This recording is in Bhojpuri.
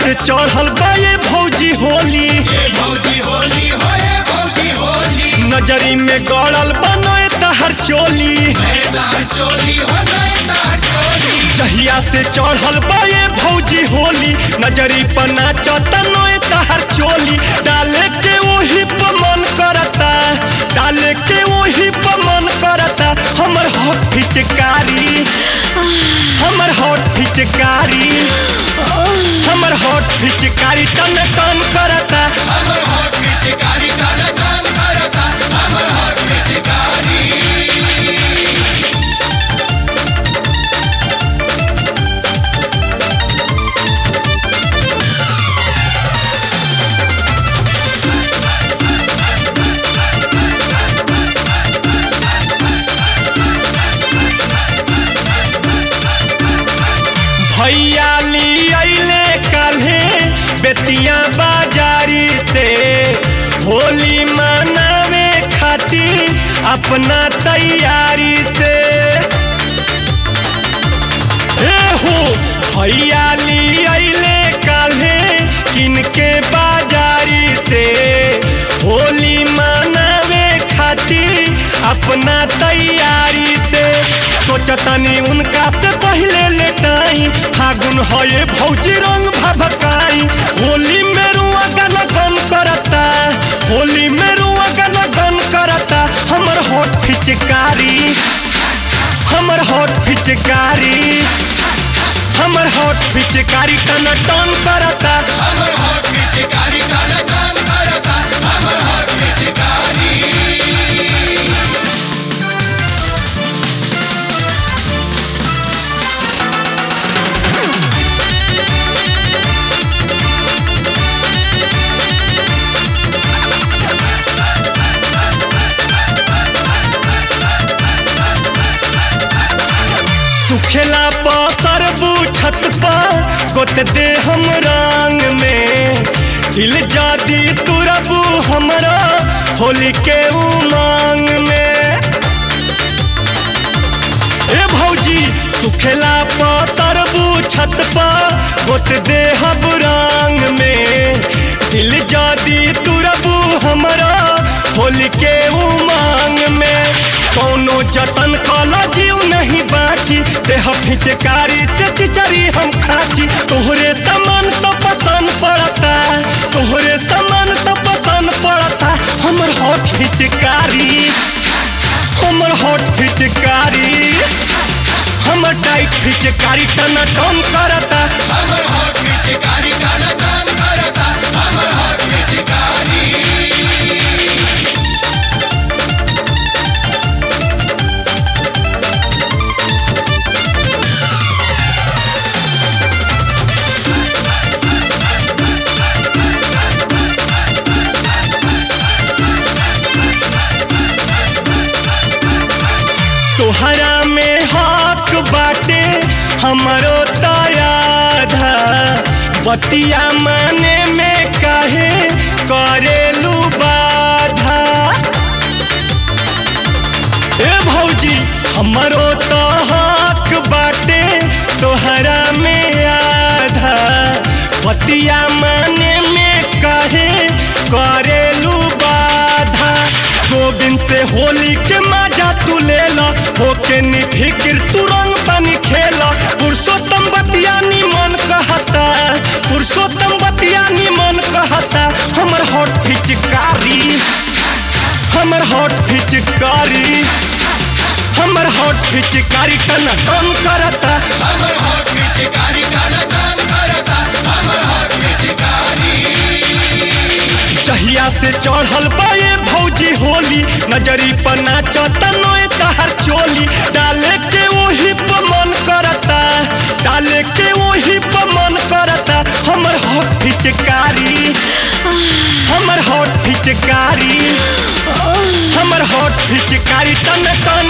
से चढ़ल बा ये भौजी होली ये भौजी होली हो ये भौजी होली नजरी में गड़ल बनोए तहर चोली मैदान चोली हो मैदान चोली जहिया से चढ़ल बा ये भौजी होली नजरी पर नाचता नोए तहर चोली डाले के वही पर मन करता डाले के वही पर मन करता हमर हॉट फिचकारी हमर हॉट फिचकारी हमर हॉट फिचकारी टन टन करता हमर हॉट पिचकारी काला कान करता हमर हॉट पिचकारी भैया ली अइले काल्हे बेतिया बाजारी से होली मनावे खातिर अपना तैयारी से ए हो भैया ली अइले काल्हे किनके बाजारी से होली मनावे खातिर अपना तैयारी से सोचतनी उनका से पहले लेटाई फागुन है भौजी रंग भभकाई होली में रुआ गन गन करता होली में रुआ गन गन करता हमर होठ फिचकारी हमर होठ फिचकारी हमर होठ फिचकारी टन टन करता हमर हॉट पिचकारी काला कान करता हमर हॉट पिचकारी सुखेला सरबू छत पर गोत दे हम रंग में दिल जादी तुरबू हमरा होली के उमंग में ए भौजी सुखेला सरबू छत पर गोत दे हम रंग में दिल जादी तुरबू हमरा होली के उमंग में कौनो जतन कला जीव नहीं बाची देह फिचकारी से चिचरी हम खाची तोहरे सामान तो पसंद पड़ता तोहरे सामान तो पसंद पड़ता हमर होठ फिचकारी हमर होठ फिचकारी हमर टाइट फिचकारी टन टन करता हमर हॉट पिचकारी काला कान करता हमर हॉट पिचकारी तोहरा में हक बाटे हमरो तयाधा बतिया माने में काहे करेलू बाधा ए भौजी हमरो तो हक बाटे तोहरा में आधा बतिया माने में काहे करेलू बाधा गोविंद से होली के मजा तू ले ला होके निफिक्र तू रंग बनी खेला पुरुषोत्तम बतिया निमन कहता पुरुषोत्तम बतिया निमन कहता हमर हॉट फिचकारी हमर हॉट फिचकारी हमर हॉट फिचकारी टन टन करता हमर हॉट पिचकारी काला कान करता हमर हॉट पिचकारी जहिया से चढ़ल बा ये भौजी होली नजरी पर नाचता नोए तहर चोली डाले के वही पर मन करता डाले के वही पर मन करता हमर हॉट फिचकारी हमर हॉट फिचकारी हमर हॉट फिचकारी टन टन